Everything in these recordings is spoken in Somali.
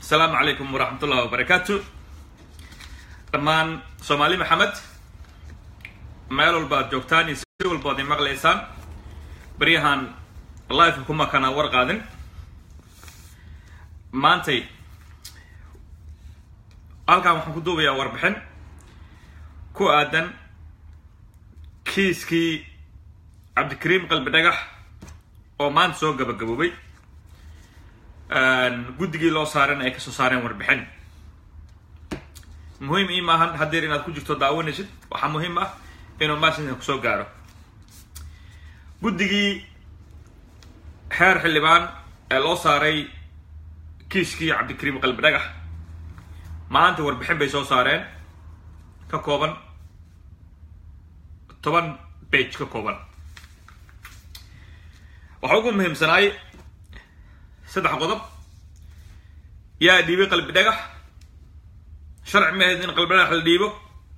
asalaamu calaykum waraxmat ullahi wabarakaatu dhammaan soomaali maxamed meel walba ad joogtaan iyo si walba ad maqlaysaan baryahan life kuma kana war qaadin maantay halkan waxaan ku duubayaa warbixin ku aadan kiiskii cabdikariim qalbi dhagax oo maanta soo gabagaboobay guddigii loo saareen ay kasoo saareen warbixin muhiim ii maahan haddeer inaad ku jirto daawanaysid waxaa muhiim ah inuu maashinka kusoo gaaro guddigii xeer xildhibaan ee loo saaray kiiskii cabdikariim qalbi dhagax maanta warbixin bay soo saareen ka kooban toban bage ka kooban waxaa ugu muhiimsanaay saddex qodob yaa dhiibay qalbi dhagax sharci ma ahayd in qalbi dhagax la dhiibo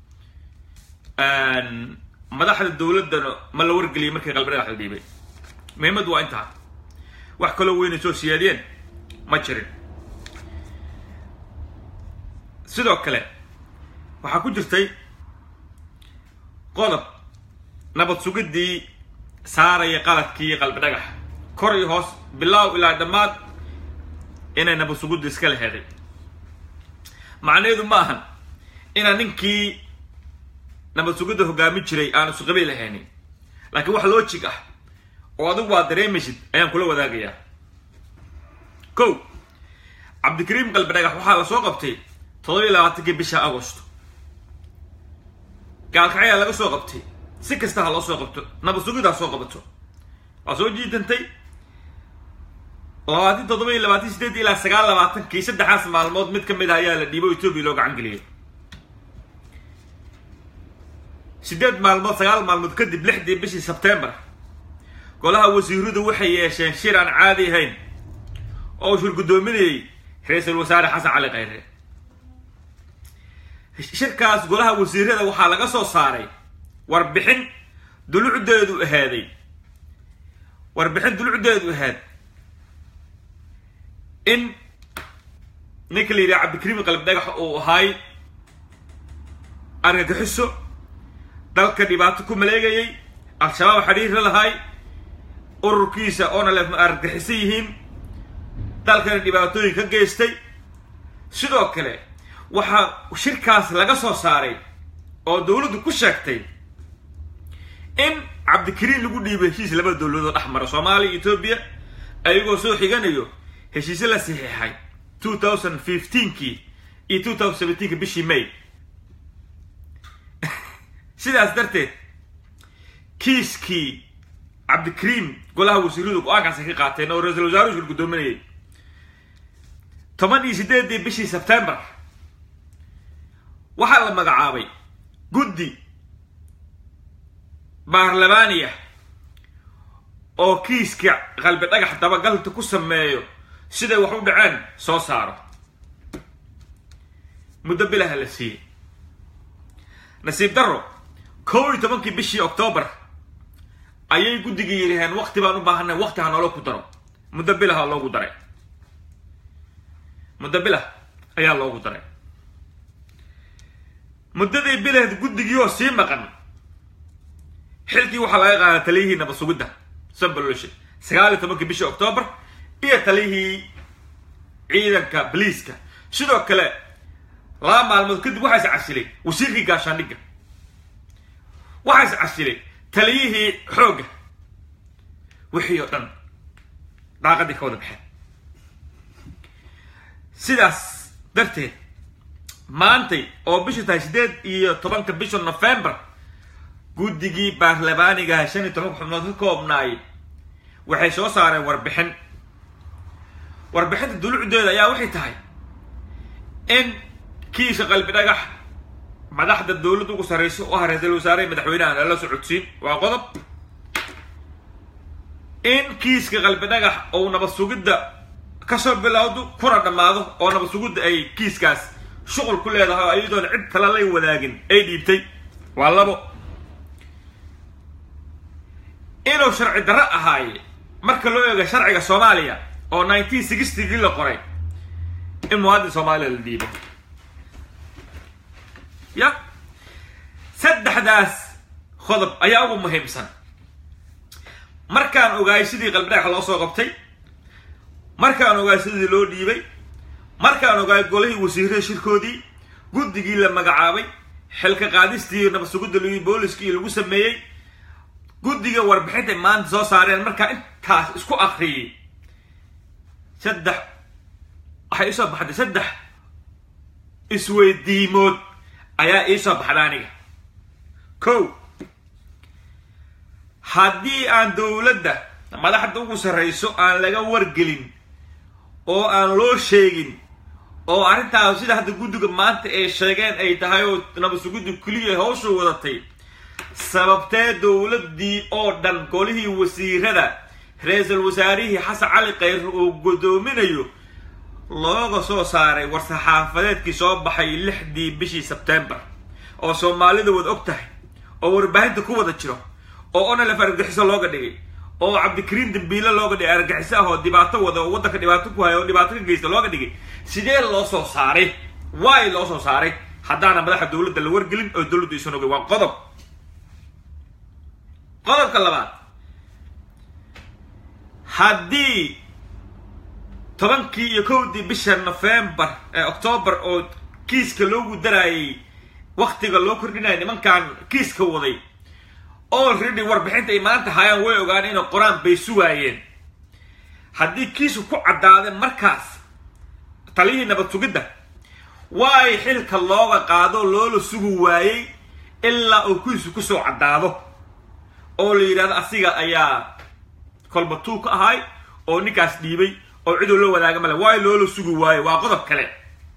madaxda dowladdana ma la wargeliyay markii qalbi dhagax la dhiibay muhiimaddu waa intaa wax kaloo weynay soo siyaadiyeen ma jirin sidoo kale waxaa ku jirtay qodob nabad sugiddii saaraya qaladkii qalbi dhagax kor iyo hoos bilaaw ilaa dhammaad inay nabad sugudda iska leheeday macnaheedu ma ahan inaan ninkii nabad sugidda hogaamin jiray aan isqabi lahaynin laakiin wax logic ah oo adigu waa dareemaysid ayaan kula wadaagayaa ko cabdikariim qalbi dhagax waxaa la soo qabtay toddobiyi labaatankii bisha agosto gaalkacyaa laga soo qabtay si kasta ha loo soo qabto nabad sugidda ha soo qabato waa soo jiidantay labaatan toddoba iyo labaatan sideed ilaa sagaal labaatankii saddexaas maalmood mid ka mid ah ayaa la dhiibo etoobiya loo gacan geliyay sideed maalmood sagaal maalmood kadib lixdii bishii sebtembar golaha wasiiradu waxay yeesheen shir aan caadi ahayn oo shir guddoominayay ra-iisul wasaare xasan cali khayre shirkaas golaha wasiirada waxaa laga soo saaray warbixin dulucdeedu ahaaday warbixin dulucdeedu ahaad in ninka la yidhaha cabdikariim qalbi dhagax uu ahaay argagixiso dalka dhibaato ku maleegayay al-shabaab xidhiirra lahaay ururkiisa oona le argagixiso yihiin dalkana dhibaatooyin ka geystay sidoo kale waxaa shirkaas laga soo saaray oo dowladdu ku sheegtay in cabdikariim lagu dhiibay heshiis laba dowladood dhex mara soomaaliya etoobiya ayagoo soo xiganayo heshiisyo la saxiixay two thousand fifteenkii iyo two thousand seventeenki bishii may sidaas darteed kiiskii cabdikariim golaha wasiiradu go-aankaasay ka qaateen oo ra-isul wasaaruhu shir guddoominayay toban iyo sideedii bishii sebtembar waxaa la magacaabay guddi baarlamaaniya oo kiiska qalbi dhagax dabagalta ku sameeyo siday wax u dhaceen soo saaro muddo bilaha la siiyey nasiib darro kow iyo tobankii bishii octoobar ayay guddigii yidhaheen wakti baan u baahanay wakti ha noola ku daro muddo bilaha loogu daray muddo bilah ayaa loogu daray muddadii bilaheed guddigii oo sii maqan xilkii waxaa laga qaadaa taliyihii nabad sugidda sambaloshe sagaal iyo tobankii bishii octoobar iyo taliyihii ciidanka boliiska sidoo kale laba maalmood kadib waxaa is casilay wasiirkii gaashaandhigga waxaa is casilay taliyihii xoogga wixii oo dhan daaqadii ka wada baxeen sidaas darteed maantay oo bishu tahay sideed iyo tobanka bisha november guddigii baarlamaanigaha shan iyo tobanka xubnood ka koobnaay waxay soo saareen warbixin warbixinta dulucdeeda ayaa waxay tahay in kiisha qalbi dhagax madaxda dowladda ugu sarraysa oo ah ra-iisul wasaare madaxweynaha lala socodsiin waa qodob in kiiska qalbi dhagax ou nabad sugidda kasoo bilowdo kuna dhammaado oo nabad sugidda ay kiiskaas shuqul ku leedahay oo iyadoona cid kale lay wadaagin ay dhiibtay waa labo inuu sharci darro ahaaye marka loo eego sharciga soomaaliya oo nineteen sixtygii la qoray in muwaadin soomaaliya la dhiibo ya saddexdaas qodob ayaa ugu muhiimsan markaan ogaay sidii qalbidhagax loo soo qabtay markaan ogaay sidii loo dhiibay markaan ogaay golihii wasiirada shirkoodii guddigii la magacaabay xilka qaadistii nabadsugidda l booliskii lagu sameeyey guddiga warbixinta maanta soo saareen markaa intaas isku akriyay saddex waxay iisoo baxday saddex isweydiimood ayaa iisoo baxda aniga ko haddii aan dowladda madaxda ugu sarrayso aan laga wargelin oo aan loo sheegin oo arrintaas sida hadda guddiga maanta ay sheegeen ay tahay oo nabadsugiddu keliya hawshu wadatay sababtee dowladdii oo dhan golihii wasiirada ra-iisul wasaarihii xasan cali khayr uu guddoominayo looga soo saaray war-saxaafadeedkii soo baxay lixdii bishii sebtembar oo soomaalida wad og tahay oo warbaahinta ku wada jiro oo onalef argagixiso looga dhigay oo cabdikariin dambiile looga dhigay argagixiso ah oo dhibaato wada oo waddanka dhibaato ku haya oo dhibaato ka geysta looga dhigay sidee loo soo saaray waay loo soo saaray haddaana madaxa dowladda la wargelin oo dowladdu isan ogay waa qodob qodobka labaad haddii tobankii iyo kowdii bisha nofembar ee octoobar oo kiiska loogu daraayay waktiga loo kordhinaya nimankan kiiska waday already warbixinta ay maanta hayaan way ogaan inay qoraan bay sugaayeen haddii kiisku ku caddaadeen markaas taliyihii nabad sugidda waay xilka looga qaado loola sugi waayey ilaa uu kiisu kusoo caddaado oo la yidhahdo asiga ayaa kolbatuu ka ahay oo ninkaas dhiibay oo ciduu la wadaaga male waayo loola sugi waayo waa qodob kale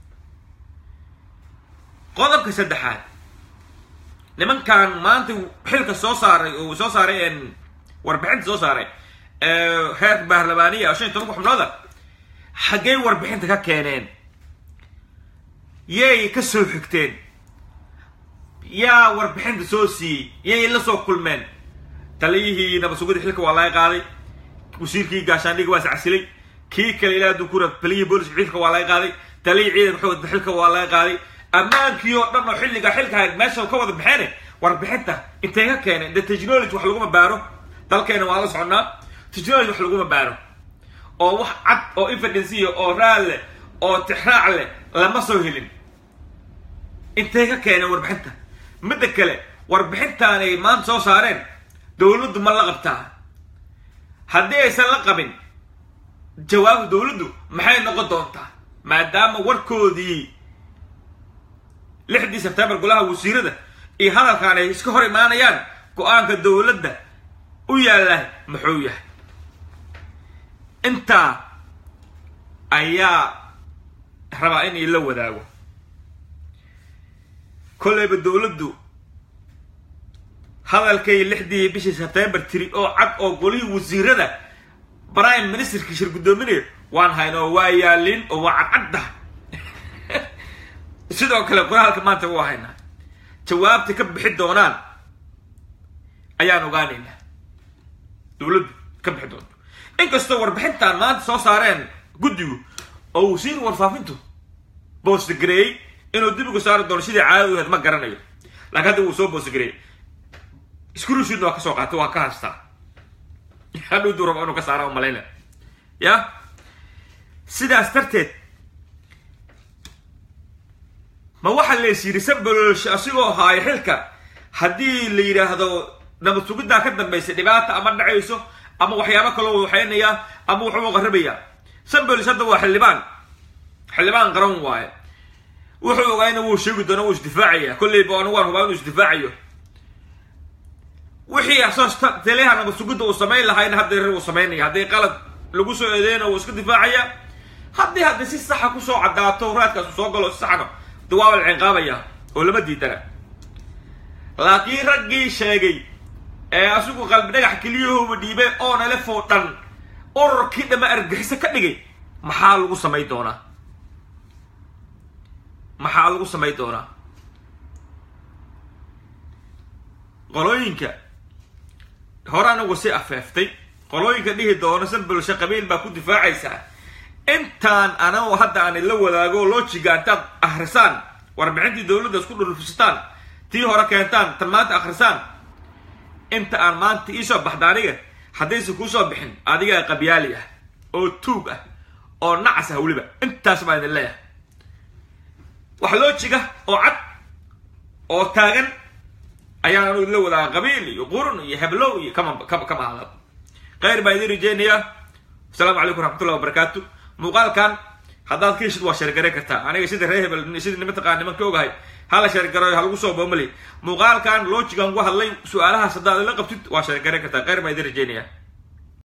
qodobka saddexaad nimankan maanta xilka soo saaray oo soo saaray warbixinta soo saaray heerka baarlamaaniya oo shan iyo tobanka xubnooda xaggey warbixinta ka keeneen yay ka soo xigteen yaa warbixinta soo siiyey yay la soo kulmeen taliyihii nabadsugida xilka waa laga qaaday wasiirkii gaashaandhiga waa iscasilay kii kale ilaa dunkura taliyihii booliska xilka waa laga qaaday taliyihii ciidanka xoogda xilka waa laga qaaday ammaankii oo dhan oo xilliga xilka meesha ka wada baxeen warbixinta intay ka keeneen de technology wax laguma baaro dalkeena waa la soconnaa technology wax laguma baaro oo wax cad oo evidensiya oo raal leh oo tixraac leh lama soo helin intay ka keeneen warbixinta midda kale warbixintaan ay maanta soo saareen dowladdu ma la qabtaa haddii aysan la qabin jawaabta dowladdu maxay noqon doontaa maadaama warkoodii lixdii sebtembar golaha wasiirada iyo hadalkaan ay iska hor imaanayaan go-aanka dowladda u yaalla muxuu yahay intaa ayaa rabaa in ila wadaago kolleyba dowladdu hadalkay lixdii bishii sebtembar tiri oo cad oo golihii wasiirada prime ministerkii shir guddoominayo waan haynoo waa yaalin oo waa cadcadda sidoo kale qoraalka maanta waa haynaa jawaabta ka bixi doonaan ayaan ogaanaynaa dowladdu ka bixi doonto inkastoo warbixintan maanta soo saareen guddigu oo wasiir warfaafintu boostgareeyey inuu dib uga saari doono sidii caadadu ahayd ma garanayo laakiin hadda wuu soo boostgareeyey scrushidna waa ka soo qaatay waa ka haystaa hadhow duu raba inuu ka saara umalayna ya sidaas darteed ma waxaa lees yidhi sambalolshe asigoo haayo xilka haddii la yidhaahdo nabad sugiddaa ka dambaysa dhibaata ama dhacayso ama waxyaabo kaloo waxaynayaa ama wuxuu qarrabayaa sambolis hadda waa xildhibaan xildhibaan qaran waaye wuxuu ogaayna wuu sheegi doona wuu isdifaacaya kolleyba anigu waan hubaa inuu isdifaacayo wixii asoos taliyaha nabad sugidda uu samayn lahayna hadda uu samaynaya haddii qalad lagu soo eedeyna wuu iska difaacaya haddii hadda si saxa kusoo caddaato raadkaas soo galo si saxna de waa la cinqaabaya oo lama diidana laakiin raggii sheegay ee asigu qalbi dhagax keliyahooba dhiibay oo nalefoo dhan ururkii dhama argaxiso ka dhigay maxaa lagu samay doonaa maxaa lagu samay doonaa qolooyinka hore anagu si afeeftay qolooyinka dhihi doono sanbalshe qabiil baa ku difaacaysaa intaan anago hadda aan ila wadaago lojiga intaad akhrisaan warbixintii dowladda isku dhurfisataan tii hore keentaan tan maanta akhrisaan inta aan maanta iisoo baxda aniga haddaysan kuusoo bixin adigaa qabyaali ah oo tuug ah oo nacas ah weliba intaas baan idin leeyahay wax loojiga oo cad oo taagan ayaan anu idinla wadaaga qabiil iyo qurun iyo heblow iyo kama kama hadal khayr baan idin rajeynayaa asalaamu calaykum raxmatullahi wabarakaatu muuqaalkan haddaad ka heshid waa sheergarayn kartaa aniga sida ree hebel sida mataqaa niman ka ogahay hala sheergaroy ha lagu soo boomali muuqaalkan loojigan ugu hadlay su-aalahaas haddaad ila qabtid waa sheergarayn kartaa khayr baan idin rajeynayaa